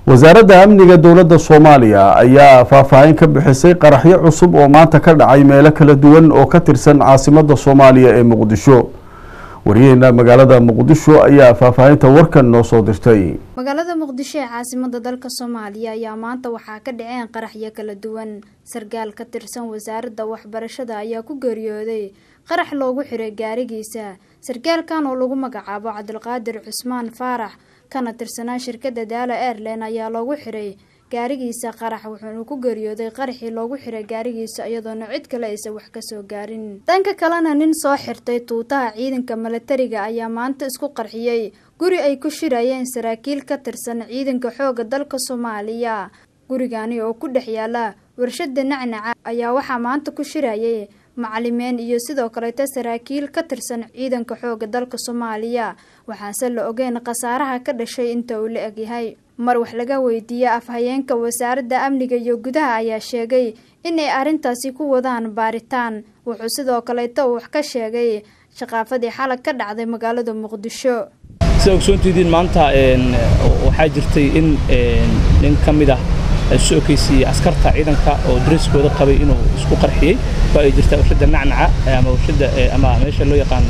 wasaaradda amniga dowladda soomaaliya ayaa faahfaahin ka bixisay qaraxyo cusub oo maanta ka dhacay meelo kala duwan oo ka tirsan caasimadda soomaaliya ee muqdisho waryaheena magaalada muqdisho ayaa faahfaahinta warkan noo soo dirtay magaalada muqdisho ee caasimada dalka soomaaliya ayaa maanta waxaa ka dhaceen qaraxyo kala duwan sarkaal ka tirsan wasaaradda waxbarashada ayaa ku geeriyooday qarax loogu xiray gaarigiisa sarkaalkan oo lagu magacaabo cabdilqaadir cusmaan faarax kana tirsanaa shirkadda daala airline ayaa loogu xiray gaarigiisa qarax wuxuuna ku geeriyooday qaraxii loogu xiray gaarigiisa iyadoona cid kale aysan wax kasoo gaarin dhanka kalena nin soo xirtay tuutaha ciidanka milatariga ayaa maanta isku qarxiyey guri ay ku shirayeen saraakiil ka tirsan ciidanka xooga dalka soomaaliya gurigani oo ku dhex yaala warshada nacnaca ayaa waxaa maanta ku shirayay macalimeyn iyo sidoo kaleeta saraakiil ka tirsan ciidanka xooga dalka soomaaliya waxaase la ogeyn khasaaraha ka dhashay inta uu la egyahay mar wax laga weydiiyey afhayeenka wasaaradda amniga iyo gudaha ayaa sheegay inay arrintaasi ku wadaan baaritaan wuxuu sidoo kaleeta uu wax ka sheegay shaqaafadii xalag ka dhacday magaalada muqdisho sida ogsoontidiin maanta waxaa jirtay in nin ka mid ah soo okeysiiyey askarta ciidanka oo dariskooda qabay inuu isku qarxiyey oo ay jirtaa warshadda nacnaca ama warshadda ama meesha loo yaqaano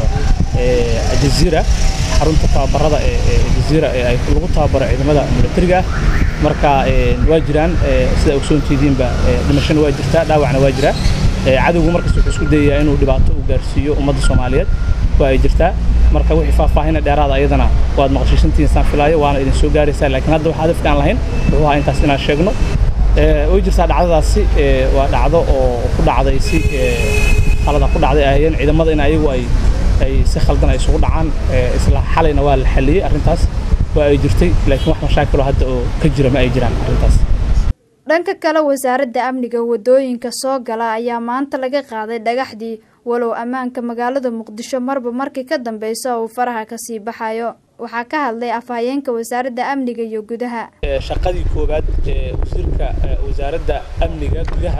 jaziira xarunta tababarada ee jaziira ee ay lagu tababaro ciidamada milatariga ah marka waa jiraan sida ogsoontidiinba dhimashana waa jirtaa dhaawacna waa jiraa cadowgu markasta wuxuu isku dayayaa inuu dhibaato u gaarsiiyo ummadda soomaaliyeed waa ay jirtaa marka wixii faahfaahina dheeraada ayadana waad maqashiisantihiin saan filaayo waana idin soo gaaraysaa laakiin hadda waxaa hadafka aan lahayn wuxuu ahaa intaas inaan sheegno way jirtaa dhacdadaasi waa dhacdo oo ku dhacday si khalada ku dhacday ahayeen ciidamada in ayagu ay ay si khaldan ay isugu dhacaan isla xalayna waa la xalliyey arrintaas waa ay jirtay laakiin wax mashaakilo hadda oo ka jira ma ay jiraan arrintaas dhanka kale wasaaradda amniga wadooyinka soo gala ayaa maanta laga qaaday dhagaxdii walow ammaanka magaalada muqdisho marba markii ka dambeysa uu faraha kasii baxayo waxaa ka hadlay afhayeenka wasaaradda amniga iyo gudaha shaqadii koowaad ee wasiirka wasaaradda amniga gudaha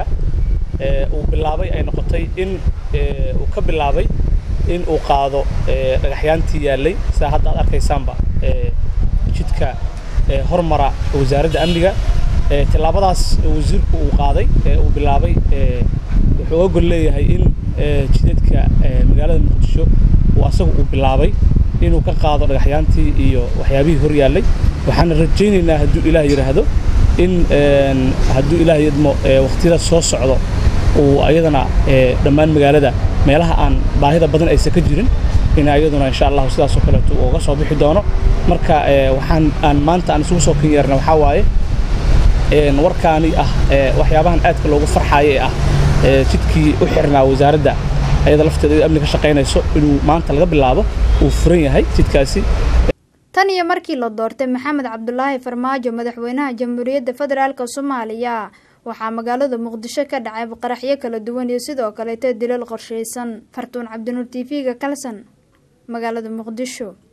uu bilaabay ay noqotay in uu ka bilaabay in uu qaado dhagaxyaantii yaallay sidaa hadda aad arkaysaanba jidka hormara wasaaradda amniga tillaabadaas wasiirku uu qaaday uu bilaabay wuxuu oga gol leeyahay in jidadka magaalada muqdisho uu asagu uu bilaabay inuu ka qaado dhagaxyaantii iyo waxyaabihii hor yaallay waxaana rajaynaynaa hadduu ilaah yidhaahdo in hadduu ilaah yadmo waqtiyada soo socdo uu ayadana dhammaan magaalada meelaha aan baahida badan aysan ka jirin in ayaduna insha allahu sidaasoo kaleeto uu uga soo bixi doono marka waxaan aan maanta aan isugu soo kan yeerna waxaa waaye warkaani ah waxyaabahan aadka loogu farxaayo ee ah jidkii u xirnaa wasaaradda ayada lafteeda amni ka shaqaynayso inuu maanta laga bilaabo uu furan yahay jidkaasi tan iyo markii la doortay maxamed cabdulaahi farmaajo madaxweynaha jamhuuriyadda federaalk soomaaliya waxaa magaalada muqdisho ka dhacay qaraxyo kala duwan iyo sidoo kaleeta dilal qorshaysan fartuun cabdinuur t v-ga kalson magaalada muqdisho